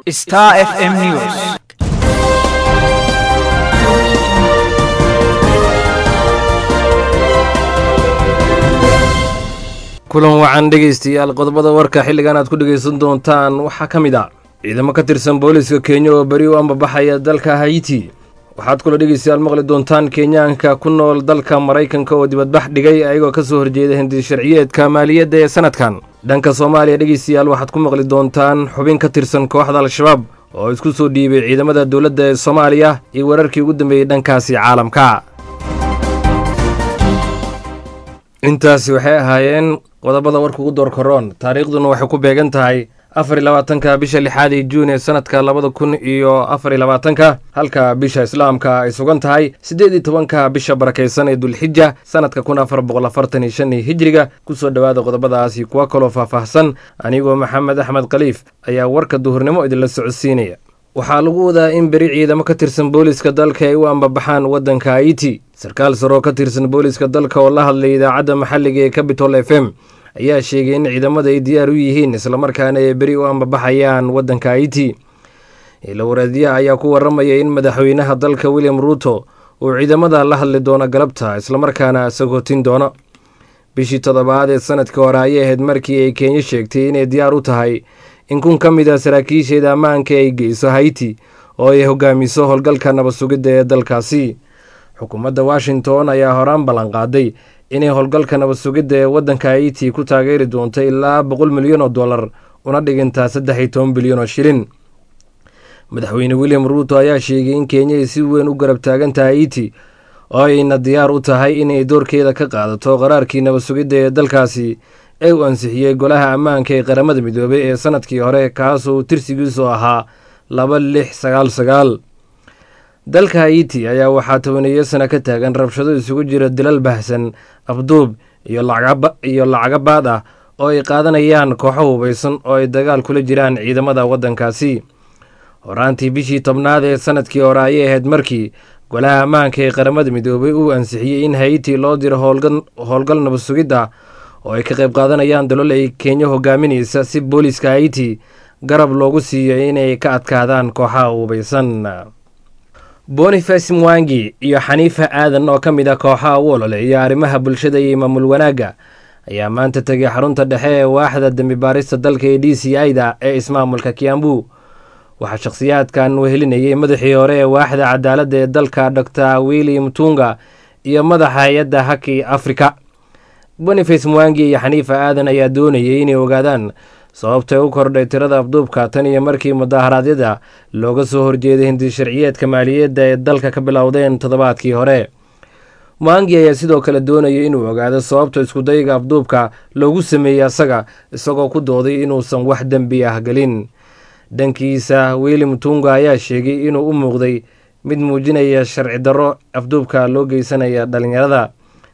Star FM News. kulan wacan dhegaystayaal qodobada warka xilligan aad ku dhegaysan doontaan waxaa ka mid ah ciidamo ka tirsan booliiska kenya oo beri u ambabaxaya dalka haiti waxaad kula dhegaystayaal maqli doontaan kenyaanka ku nool dalka maraykanka oo dibadbax dhigay ayagoo ka soo horjeeda hindi sharciyeedka maaliyadda ee sanadkan dhanka soomaaliya dhegaystayaal waxaad ku maqli doontaan xubin ka tirsan kooxda al-shabaab oo isku soo dhiibay ciidamada dowladda ee soomaaliya iyo wararkii ugu dambeeyey dhankaasi caalamka intaasi waxay ahaayeen qodobada warka ugu door koroon taariikhduna waxay ku beegan tahay afar iyo labaatanka bisha lixaad ee juun ee sanadka labada kun iyo afar iyo labaatanka halka bisha islaamka ay sugan tahay siddeed iyo tobanka bisha barakaysan ee dulxija sanadka kun afar boqol afartan iyo shan iyo hijiriga kusoo dhowaada qodobadaasi kuwa kaloo faahfaahsan anigoo maxamed axmed khaliif ayaa warka duhurnimo idinla socodsiinaya waxaa lagu wadaa in beri ciidamo ka tirsan booliiska dalka ay u ambabaxaan waddanka haiti sarkaal saroo ka tirsan booliiska dalka oo la hadlay idaacadda maxalliga ee cabitol f m ayaa sheegay in ciidamada ay diyaar u yihiin islamarkaana ay beri u ambabaxayaan waddanka haiti ilawareedyaha ayaa ku waramaya in madaxweynaha dalka william ruuto uu ciidamada la hadli doono galabta islamarkaana sagootin doono bishii toddobaad ee sanadkii hore ayay ahayd markii ay kenya sheegtay inay diyaar u tahay in kun ka mid a saraakiisheeda ammaanka ay geyso haiti oo ay hogaamiso howlgalka nabad sugidda ee dalkaasi xukuumadda washington ayaa horaan ballanqaaday inay howlgalka nabad sugidda ee waddanka haiti ku taageeri doonto ilaa boqol milyan oo dollar una dhigantaa saddex iyo toban bilyan oo shilin madaxweyne william ruuto ayaa sheegay in kenya ay si weyn u garab taagantaha haiti oo ayna diyaar u tahay inay doorkeeda ka qaadato qaraarkii nabad sugidda ee dalkaasi ee uu ansixiyey golaha ammaanka ee qaramada midoobay ee sanadkii hore kaasoo tirsigiisu ahaa laba lix sagaal sagaal dalka haiti ayaa waxaa tobaneeyo sana ka taagan rabshado isugu jira dilal bahsan afduub iyo lacaga baad ah oo ay qaadanayaan kooxo hubaysan oo ay dagaal kula jiraan ciidamada waddankaasi horaantii bishii tobnaad ee sanadkii hore ayay ahayd markii golaha ammaanka ee qaramada midoobay uu ansixiyey in haiti loo diro howlgal nabad sugid ah oo ay ka qayb qaadanayaan dalol ay kenya hogaaminaysa si booliiska haiti garab loogu siiyo inay ka adkaadaan kooxaha hubaysan boniface mwangi iyo xaniifa aadan oo ka mid ah kooxaha u ololeeya arrimaha bulshada iyo maamul wanaagga ayaa maanta tegay xarunta dhexe ee waaxda dembi baarista dalka ee d c i-da ee ismaamulka kiambu waxaa shakhsiyaadkan wehelinayay madaxii hore ee waaxda cadaaladda ee dalka dor willi mutunga iyo madaxa hay-adda haki africa boniface mwangi iyo xaniifa aadan ayaa doonayay inay ogaadaan sababtay u kordhay tirada afduubka tan iyo markii mudaharaadyada looga soo horjeeday hindi sharciyeedka maaliyadda ee dalka ka bilowdeen toddobaadkii hore mwangi ayaa sidoo kale doonayay inuu ogaado sababta iskudayga afduubka loogu sameeyey asaga isagoo ku dooday inuusan wax dembi ah gelin dhankiisa willi mutunga ayaa sheegay inuu u muuqday mid muujinaya sharci darro afduubka loo geysanaya dhalinyarada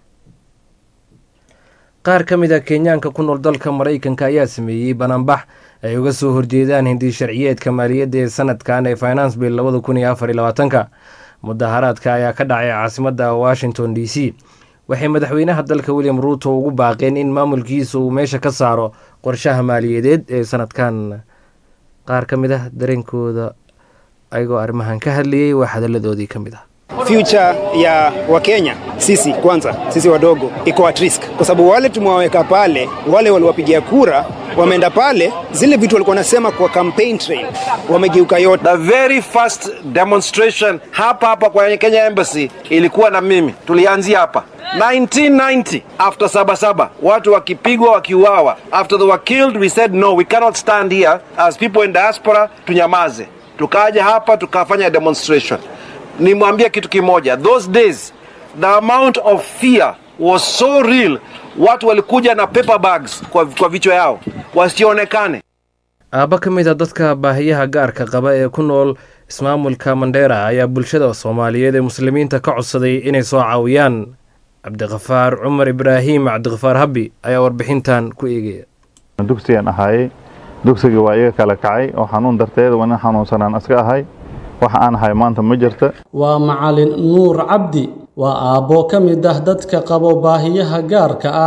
qaar ka mid a kenyaanka ku nool dalka maraykanka ayaa sameeyey banaanbax ay uga soo horjeedaan hindi sharciyeedka maaliyadda ee sanadkan ee finance bill labada kun iyo afar iyo labaatanka mudaharaadka ayaa ka dhacay caasimadda washington d c waxay madaxweynaha dalka william ruuto ugu baaqeen in maamulkiisa uu meesha ka saaro qorshaha maaliyadeed ee sanadkan qaar ka mid ah dareenkooda ayagoo arrimahan ka hadlayay waa hadalladoodii ka mid ah future ya Wakenya sisi kwanza, sisi wadogo iko at risk, kwa sababu wale tumewaweka pale, wale waliwapigia kura wameenda pale, zile vitu walikuwa wanasema kwa campaign trail wamegeuka yote. The very first demonstration hapa hapa kwa Kenya Embassy ilikuwa na mimi, tulianzia hapa 1990 after sabasaba watu wakipigwa wakiuawa after they were killed we said no we cannot stand here as people in diaspora tunyamaze tukaja hapa tukafanya demonstration nimwambia kitu kimoja those days the amount of fear was so real watu walikuja na paper bags kwa, kwa vichwa yao wasionekane aabba ka mid a dadka baahiyaha gaarka qaba ee ku nool ismaamulka mandheera ayaa bulshada soomaaliyeed ee muslimiinta ka codsaday inay soo caawiyaan cabdikafaar cumar ibraahim cabdikafaar habbi ayaa warbixintan ku eegaya dugsigan ahaayey dugsigii waa iga kala kacay oo xanuun darteed waa nin xanuunsanaan iska ahay waxa aan ahay maanta ma jirta waa macalin nuur cabdi waa aabbo ka mid ah dadka qabo baahiyaha gaarka ah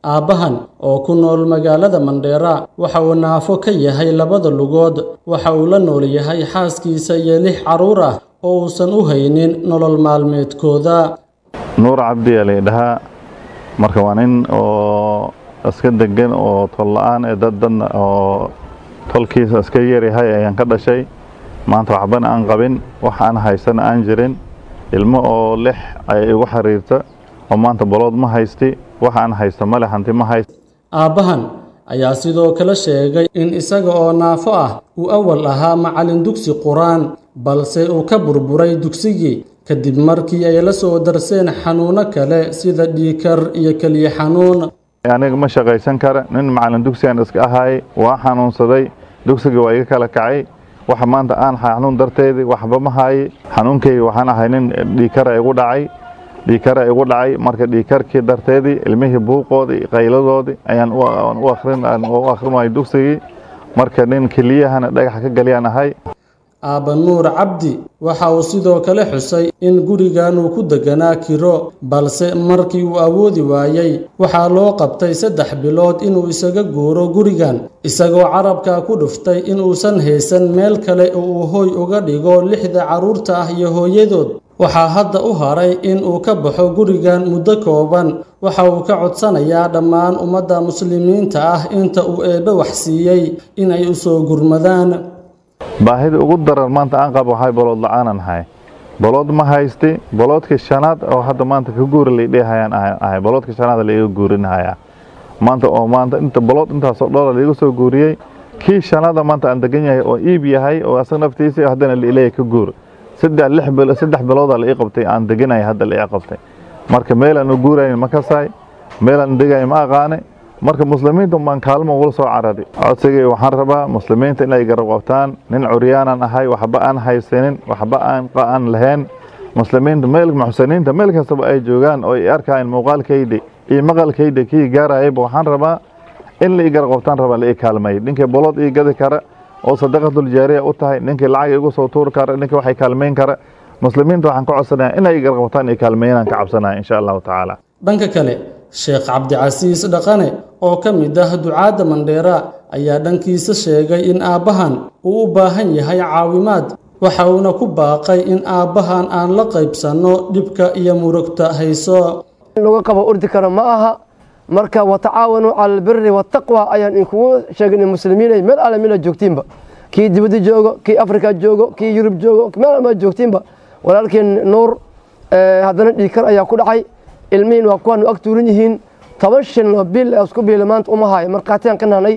aabbahan oo ku nool magaalada mandheera waxa uu naafo ka yahay labada lugood waxa uu la nool yahay xaaskiisa iyo lix carruur ah oo uusan u haynin nolol maalmeedkooda nuur cabdi aa laydhahaa marka waa nin oo iska degan oo tol la-aan ee dad dadna oo tolkiisa iska yaryahay ayaan ka dhashay maanta waxbana aan qabin wax aan haysana aan jirin ilmo oo lix ay igu xiriirta oo maanta bolood ma haysti wax aan haysta male hanti ma hayst aabbahan ayaa sidoo kale sheegay in isaga oo naafo ah uu awal ahaa macallin dugsi qur-aan balse uu ka burburay dugsigii kadib markii ay la soo darseen xanuuno kale sida dhiikar iyo keliya xanuun aniga ma shaqaysan kara nin macallin dugsigaan iska ahaay waa xanuunsaday dugsiga waa iga kala kacay waxa maanta aan xanuun darteedii waxba ma haaye xanuunkayga waxaan ahay nin dhiikara igu dhacay dhiikara igu dhacay marka dhiikarkii darteedii ilmihii buuqoodii qayladoodii ayaan u akhrinayay dugsigii marka nin keliyahana dhagaxa ka galiyaan ahay aabba nuur cabdi waxa uu sidoo kale xusay in gurigan uu ku deganaa kiro balse markii uu awoodi waayey waxaa loo qabtay saddex bilood inuu isaga guuro gurigan isagoo carabka ku dhuftay inuusan haysan meel kale oo uu hooy uga dhigo lixda carruurta ah iyo hooyadood waxaa hadda u haray in uu ka baxo gurigan muddo kooban waxa uu ka codsanayaa dhammaan ummadda muslimiinta ah inta uu eebbe wax siiyey inay u soo gurmadaan baahida ugu daran maanta aan qabo waxay bolood la-aanan ahay bolood ma haysti boloodkii shanaad oo hadda maanta ka guuri laydhehayaan ahay boloodkii shanaad laiga guurinhayaa maanta oo maanta inta bolood intaasoo dhola laiga soo guuriyey kii shanaada maanta aan degan yahay oo iib yahay oo asaga naftiisii haddana laileeya ka guur saddex lix bilo saddex biloodaa la ii qabtay aan deganaya hadda la ii qabtay marka meelaan u guurayn ma kasaay meelaan degayo ma aqaane marka muslimiinta baan kaalmo ugula soo carari codsigay waxaan rabaa muslimiinta inay garab qabtaan nin curyaanan ahay waxba aan haysanin waxba aan aan lahayn muslimiinta meel muxsiniinta meel kastaba ay joogaan oo ay arkayan muuqaalkayda iyo maqalkayda kii gaarayayba waxaan rabaa in la ii garab qabtaan rabaa la ii kaalmeey ninkii bolood ii gadi kara oo sadaqatul jaariya u tahay ninkii lacag igu soo tuuri kara ninkii waxay kaalmeyn kara muslimiinta waxaan ka codsanaya inay garab qabtaan iyo kaalmeeyaan ka cabsanaya insha allahu tacaala dhanka kale sheekh cabdicasiis dhaqane oo ka mid ah ducaadda mandheera ayaa dhankiisa sheegay in aabbahan uu u baahan yahay caawimaad waxa uuna ku baaqay in aabbahan aan la qaybsanno dhibka iyo murugta hayso laga qabo ordi karo ma aha marka watacaawanuu cala albiri waataqwa ayaan inkugu sheegnay muslimiinay meel alle meela joogtiinba kii dibadda joogo kii afrika joogo kii yurub joogo meel almaa joogtiinba walaalkeen nuur haddana dhiikar ayaa ku dhacay ilmihiin waa kuwaanu ag tuuran yihiin toban shilin oo bil isku biila maanta uma hayo markhaatiyaan ka nahnay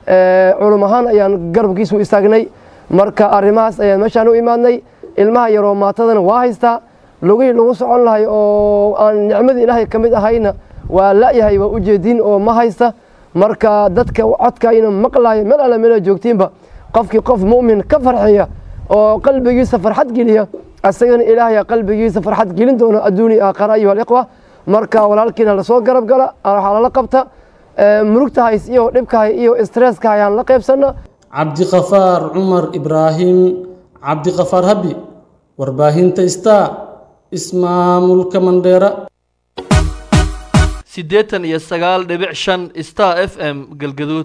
culum ahaan ayaan garabkiisu istaagnay marka arrimahaas ayaan meeshaan u imaadnay ilmaha yaroo maatadana waa haystaa lugihii lagu socon lahay oo aan nicmadii ilaahay ka mid ahayna waa la'yahay waa ujeediin oo ma haysta marka dadka codkaayna maqlaaya meel alle meela joogtiinba qofkii qof mu'min ka farxiya oo qalbigiisa farxad geliya asagana ilaahay qalbigiisa farxad gelin doona adduuni aakhara ayuha alikhwa marka walaalkiina lasoo garab gala waxaa lala qabta murugta hays iyo dhibka hay iyo stresska hayaan la qaybsana cabdiqafaar cumar ibraahim cabdiqafaar habi warbaahinta star ismaamulka mandheera siddeetan iyo sagaal dhibic shan star f m galgaduud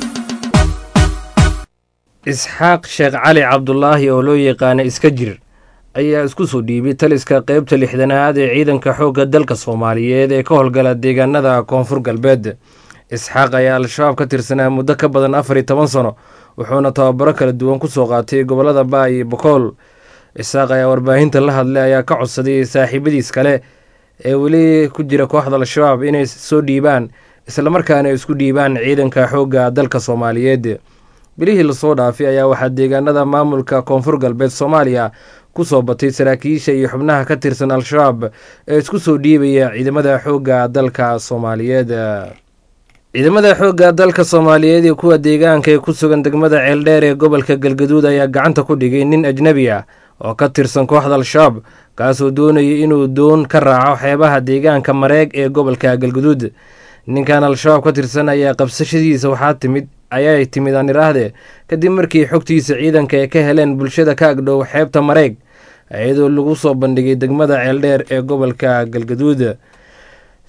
isxaaq sheekh cali cabdulaahi oo loo yaqaana iska jir ayaa isku soo dhiibay taliska qeybta lixdanaad ee ciidanka xoogga dalka soomaaliyeed ee ka howlgala deegaanada koonfur galbeed isxaaq ayaa al-shabaab ka tirsanaa muddo ka badan afar iyo toban sano wuxuuna tababaro kala duwan kusoo qaatay gobollada baay iyo bokool isxaaq ayaa warbaahinta la hadlay ayaa ka codsaday saaxiibadiis kale ee weli ku jira kooxda al-shabaab inay soo dhiibaan islamarkaana isku dhiibaan ciidanka xoogga dalka soomaaliyeed bilihii lasoo dhaafay ayaa waxaa deegaanada maamulka koonfur galbeed soomaaliya kusoo batay saraakiisha iyo xubnaha ka tirsan al-shabaab ee isku soo dhiibaya ciidamada xoogga dalka soomaaliyeed ciidamada xoogga dalka soomaaliyeed iyo kuwa deegaanka ee ku sugan degmada ceeldheer ee gobolka galgaduud ayaa gacanta ku dhigay nin ajnebi ah oo ka tirsan kooxda al-shabaab kaasoo doonayay inuu doon ka raaco xeebaha deegaanka mareeg ee gobolka galgaduud ninkan al-shabaab ka tirsan ayaa qabsashadiisa waxaa timid ayay timid aan iraahde kadib markii xogtiisa ciidanka ay ka heleen bulshada ka agdhow xeebta mareeg iyadoo lagu soo bandhigay degmada ceeldheer ee gobolka galgaduud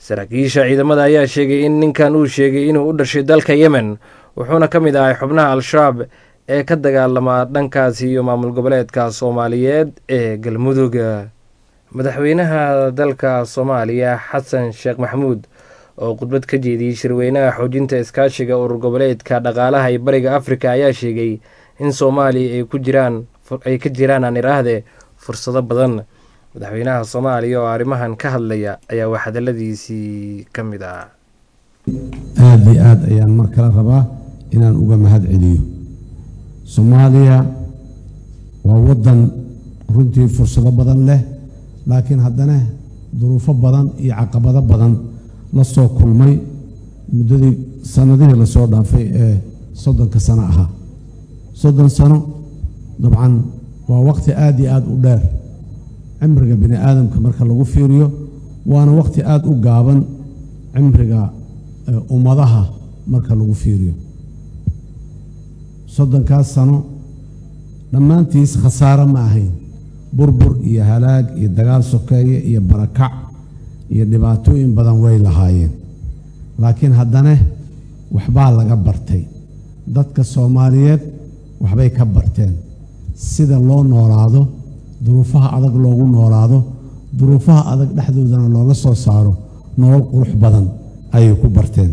saraakiisha ciidamada ayaa sheegay in ninkan uu sheegay inuu u dhashay dalka yemen wuxuuna ka mid ahay xubnaha al-shabaab ee ka dagaalama dhankaasi iyo maamul goboleedka soomaaliyeed ee galmudug madaxweynaha dalka soomaaliya xasan sheekh maxamuud oo khudbad ka jeediyey shirweynaha xoojinta iskaashiga urur goboleedka dhaqaalaha ee bariga afrika ayaa sheegay in soomaaliya ay ku jiraan ay ka jiraan aan iraahde fursado badan madaxweynaha soomaaliya oo arrimahan ka hadlaya ayaa wax hadaladiisii ka mid ah aada iyo aad ayaan mar kale rabaa inaan uga mahad celiyo soomaaliya waa waddan runtii fursado badan leh laakiin haddana duruufo badan iyo caqabado badan la soo kulmay muddadii sannadihii lasoo dhaafay ee soddonka sano ahaa soddon sano dabcan waa waqti aada iyo aada u dheer cimriga bini aadamka marka lagu fiiriyo waana waqti aada u gaaban cimriga ummadaha marka lagu fiiriyo soddonkaas sano dhammaantiis khasaaro ma ahayn burbur iyo halaag iyo dagaal sokeeye iyo barakac iyo dhibaatooyin badan way lahaayeen laakiin haddana waxbaa laga bartay dadka soomaaliyeed waxbay ka barteen sida loo noolaado duruufaha adag loogu noolaado duruufaha adag dhexdoodana looga soo saaro nolol qurux badan ayay ku barteen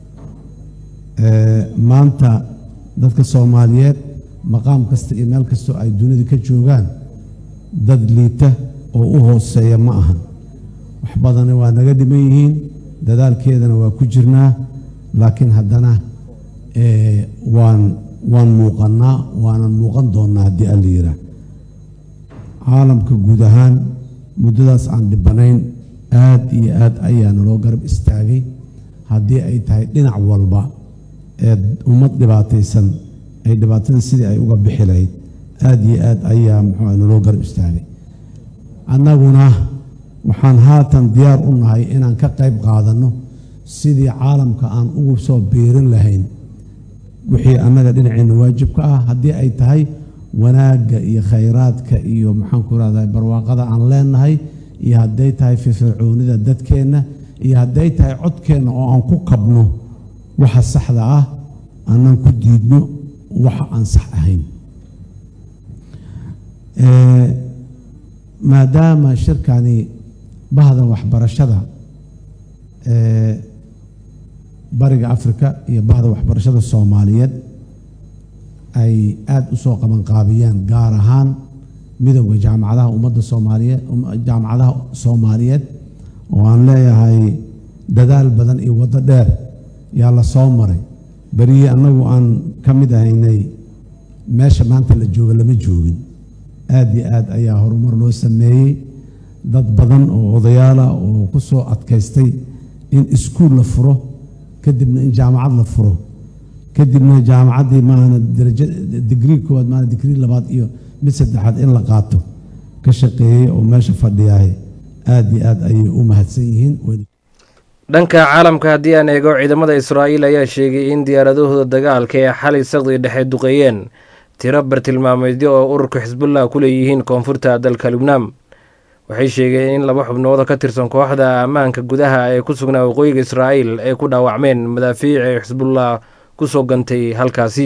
maanta dadka soomaaliyeed maqaam kasta iyo meel kastoo ay dunida ka joogaan dad liita oo u hooseeya ma ahan wax badana waa naga dhiman yihiin dadaalkeedana waa ku jirnaa laakiin haddana waan waan muuqannaa waanan muuqan doonnaa haddii alla yiraa caalamka guud ahaan muddadaas aan dhibanayn aad iyo aad ayaa naloo garab istaagay haddii ay tahay dhinac walba ee ummad dhibaataysan ay dhibaatada sidii ay uga bixi lahayd aad iyo aad ayaa muxuu naloo garab istaagay annaguna waxaan haatan diyaar u nahay inaan ka qayb qaadanno sidii caalamka aan ugu soo biirin lahayn wixii annaga dhinaceenna waajibka ah haddii ay tahay wanaagga iyo khayraadka iyo maxaanku rahdaa barwaaqada aan leenahay iyo hadday tahay firfircoonida dadkeenna iyo hadday tahay codkeenna oo aan ku kabno waxa saxda ah aanan ku diidno waxa aan sax ahayn maadaama shirkani bahda waxbarashada ee bariga afrika iyo bahda waxbarashada soomaaliyeed ay aada u soo qabanqaabiyeen gaar ahaan midowda jaamacadaha ummadda soomaaliyeed jaamacadaha soomaaliyeed oo aan leeyahay dadaal badan iyo waddo dheer yaa la soo maray berihii annagu aan ka mid ahaynay meesha maanta la jooga lama joogin aad iyo aad ayaa horumar loo sameeyey dad badan oo odayaala oo ku soo adkaystay in iskuul la furo kadibna in jaamacad la furo kadibna jaamacaddii maana daraja digrii koowaad maana digrii labaad iyo mid saddexaad in la qaato ka shaqeeyey oo meesha fadhiyahay aad iyo aad ayay u mahadsan yihiin dhanka caalamka haddii aan eego ciidamada israa'iil ayaa sheegay in diyaaradahooda dagaalka ee xalay saqdii dhexe duqeeyeen tiro bartilmaameedyo oo ururka xisbullah ku leeyihiin koonfurta dalka lubnaan waxay sheegeen in laba xubnooda ka tirsan kooxda ammaanka gudaha ee ku sugnaa waqooyiga israa'iil ay ku dhaawacmeen madaafiic ee xisbullah ku soo gantay halkaasi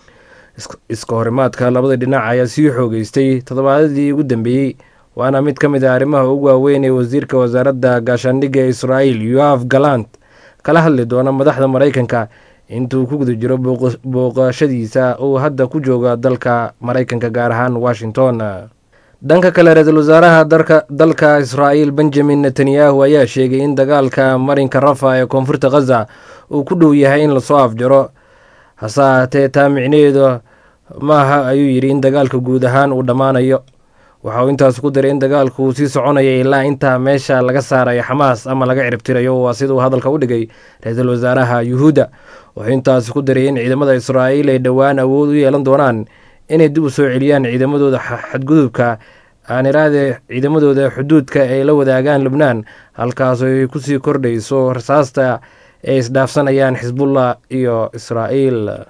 iska horimaadka labada dhinac ayaa sii xoogeystay toddobaadadii ugu dambeeyey waana mid ka mid ah arrimaha ugu waaweyn ee wasiirka wasaaradda gaashaandhigga ee israa'iil yoaf galant kala hadli doona madaxda maraykanka intuu ku guda jiro booqashadiisa uu hadda ku jooga dalka maraykanka gaar ahaan washington dhanka kale ra-iisul wasaaraha dalka israa'iil benjamin netanyahu ayaa sheegay in dagaalka marinka rafa ee koonfurta khaza uu ku dhow yahay in lasoo afjaro hase ahaatee taa micnaheedu maaha ayuu yidhi in dagaalka guud ahaan uu dhammaanayo waxa uu intaas ku daray in dagaalku uu sii soconaya ilaa intaa meesha laga saarayo xamaas ama laga ciribtirayo waa sida uu hadalka u dhigay ra-iisul wasaaraha yuhuudda wuxuu intaas ku daray in ciidamada israa'iil ay dhowaan awood u yeelan doonaan inay dib u soo celiyaan ciidamadooda xadgudubka aan iraade ciidamadooda xuduudka ay la wadaagaan lubnaan halkaasoo ay kusii kordhayso rasaasta ay isdhaafsanayaan xisbullah iyo israa'iil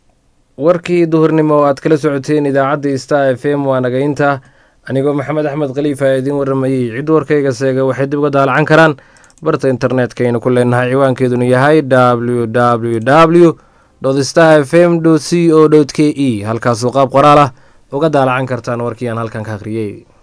warkii duhurnimo oo aad kala socoteen idaacadda star f m waa nagaynta anigoo maxamed axmed khaliifa idiin waramayey cid warkayga seega waxay dib uga daalacan karaan barta internetka aynu ku leenahay ciwaankeeduna yahay w w w star f m c o k e halkaasoo qaab qoraal ah uga daalacan kartaan warkii aan halkan ka akhriyey